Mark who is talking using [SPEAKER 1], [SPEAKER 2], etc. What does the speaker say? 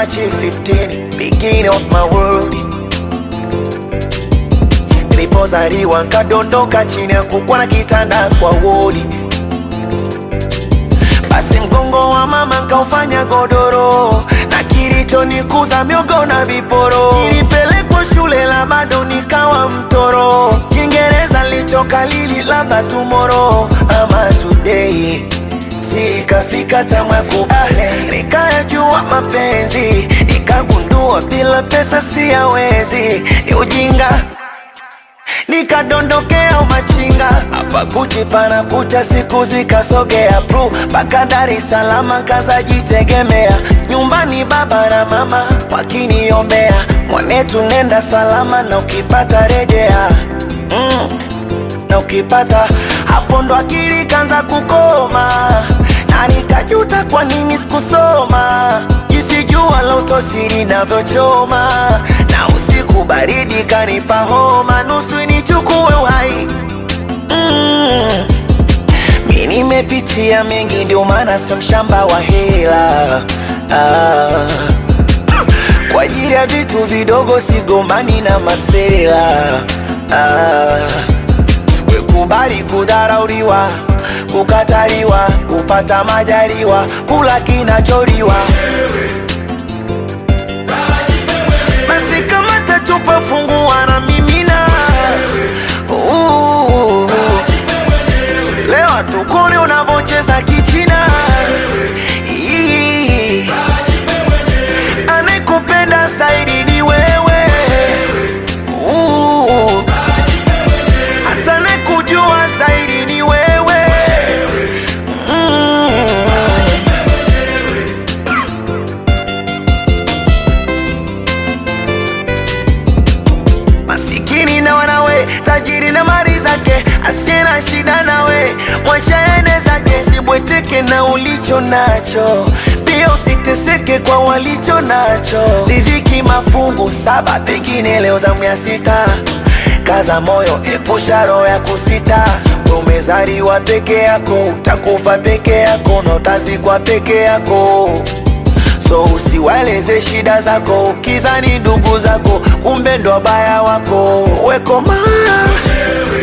[SPEAKER 1] March 15 beginning of my world nilipozaliwa nkadondoka chini ya kukwa na kitanda kwa wodi basi mgongo wa mama nkaufanya godoro na kilichonikuza miogo na viporo nilipelekwa shule la bado nikawa mtoro kiingereza lichokalili labda tumoro ama today sikafika tamwe kubale nikayajua mapenzi nikagundua bila pesa siyawezi ni ujinga nikadondokea umachinga hapa kuchi pana kucha siku zikasogea pru mpaka Dar es Salaam kazajitegemea nyumbani baba na mama wakiniombea mwanetu nenda salama na ukipata rejea mm, na ukipata hapo ndo akili kanza kukoma na nikajuta kwa nini sikusoma jinsi jua la utosiri navyochoma na usiku baridi kanipa homa nusu nichukue uhai mm. mi nimepitia mengi ndio maana sio mshamba wa hela ah. kwa ajili ya vitu vidogo sigombani na masela ah. wekubali kudharauliwa kukataliwa kupata majaliwa kula kinacholiwa basi kama tachupa fungua na mimina Uh, leo tukone unavocheza kichina Ii, anayekupenda zaidi ni wewe Uh, hata anayekujua zaidi ni wewe mm. masikini na wanawe, tajiri na mali zake, asiye na shida nawe, mwacha ende zake, sibweteke na ulicho nacho, pia usiteseke kwa walicho nacho. Riziki mafungu saba, pengine leo zamu ya sita. Kaza moyo, epusha roho ya kusita. Wewe Umezaliwa peke yako, utakufa peke yako na utazikwa peke yako so usiwaeleze shida zako ukizani ndugu zako kumbe ndo wabaya wako wekoma